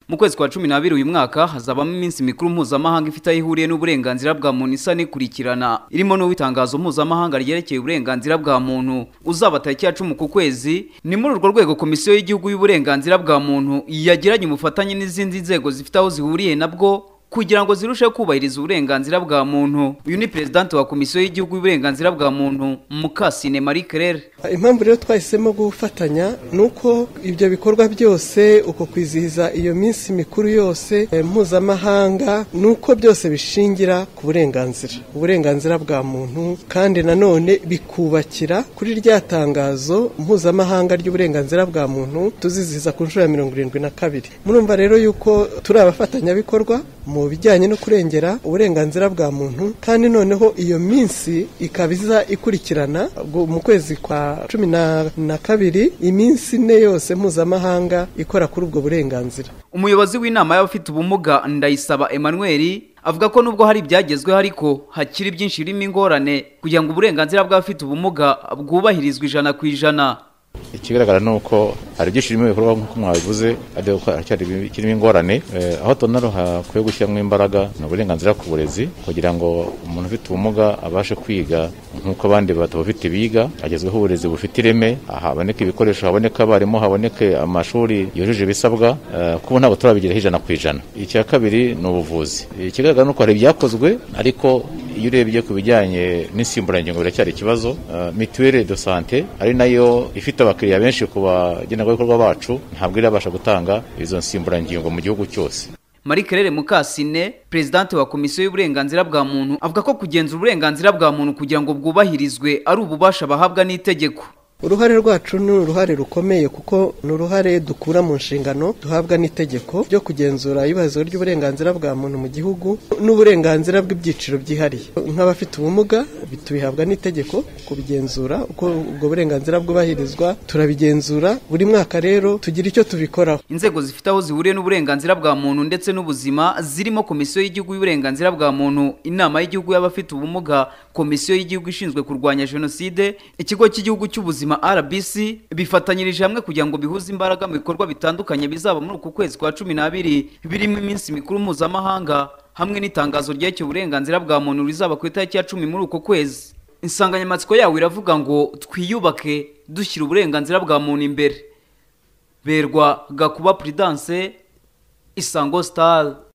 mu kwezi kwa cumi n'abiri uyu mwaka hazabamo iminsi mikuru mpuzamahanga ifite aho ihuriye n'uburenganzira bwa muntu isa n'ikurikirana irimo n'uw'itangazo mpuzamahanga ryerekeye uburenganzira bwa muntu uzaba tariki ya cumi ku kwezi ni muri urwo rwego komisiyo y'igihugu y'uburenganzira bwa muntu yagiranye ubufatanye n'izindi nzego zifite aho zihuriye nabwo kugira ngo zirusheho kubahiriza uburenganzira bwa muntu uyu ni perezidante wa komisiyo y'igihugu y'uburenganzira bwa muntu mukasine marie claire impamvu rero twahisemo gufatanya ni uko ibyo bikorwa byose uko kwizihiza iyo minsi mikuru yose mpuzamahanga ni uko byose bishingira ku burenganzira uburenganzira bwa muntu kandi nanone bikubakira kuri rya tangazo mpuzamahanga ry'uburenganzira bwa muntu tuzizihiza ku nshuro ya mirongo irindwi na kabiri murumva rero yuko turi abafatanyabikorwa mu bijyanye no kurengera uburenganzira bwa muntu kandi noneho iyo minsi ikaba iza ikurikirana mu kwezi kwa cumi na kabiri iminsi ine yose mpuzamahanga ikora kuri ubwo burenganzira umuyobozi w'inama y'abafite ubumuga ndayisaba emmanuel avuga ko nubwo hari ibyagezweho ariko hakiri byinshi birimo ingorane kugira ngo uburenganzira bw'abafite ubumuga bwubahirizwe ijana ku ijana ikigaragara ni uko hari byinshi birimo ibikorwa nk'uko mwabivuze ariko haracyari kirimo ingorane aho tubona hakwiye gushyiramo imbaraga ni uburenganzira ku burezi kugira ngo umuntu ufite ubumuga abashe kwiga nk'uko abandi batabufite biga agezweho uburezi bufite ireme haboneke ibikoresho haboneke abarimu haboneke amashuri yujuje ibisabwa kuko ntabwo turabigeraho ijana ku ijana icya kabiri ni ubuvuzi ikigaragara ni uko hari ibyakozwe ariko iyo urebye ku bijyanye n'insimburangingo biracyari ikibazo mituwere do sante ari nayo ifite abakiriya benshi ku bagenerwabikorwa bacu ntabwo irabasha gutanga izo nsimburangingo mu gihugu cyose marie claire mukasine perezidante wa komisiyo y'uburenganzira bwa muntu avuga ko kugenzura uburenganzira bwa muntu kugira ngo bwubahirizwe ari ububasha bahabwa n'itegeko uruhare rwacu ni uruhare rukomeye kuko ni uruhare dukura mu nshingano duhabwa n'itegeko ryo kugenzura iyubahirizwa ry'uburenganzira bwa muntu mu gihugu n'uburenganzira bw'ibyiciro byihariye nk'abafite ubumuga tubihabwa n'itegeko kubigenzura uko ubwo burenganzira bwubahirizwa turabigenzura buri mwaka rero tugira icyo tubikoraho inzego zifite aho zihuriye n'uburenganzira bwa muntu ndetse n'ubuzima zirimo komisiyo y'igihugu y'uburenganzira bwa muntu inama y'igihugu y'abafite ubumuga komisiyo y'igihugu ishinzwe kurwanya jenoside ikigo cy'igihugu cy'ubuzima RBC bifatanyirije hamwe kugira ngo bihuze imbaraga mu bikorwa bitandukanye bizaba muri uku kwezi kwa cumi n'abiri birimo iminsi mikuru mpuzamahanga hamwe n'itangazo ryerekeye uburenganzira bwa muntu rizaba ku itariki ya cumi muri uku kwezi insanganyamatsiko yawo iravuga ngo twiyubake dushyira uburenganzira bwa muntu imbere berwa gakuba puridanse isango sitari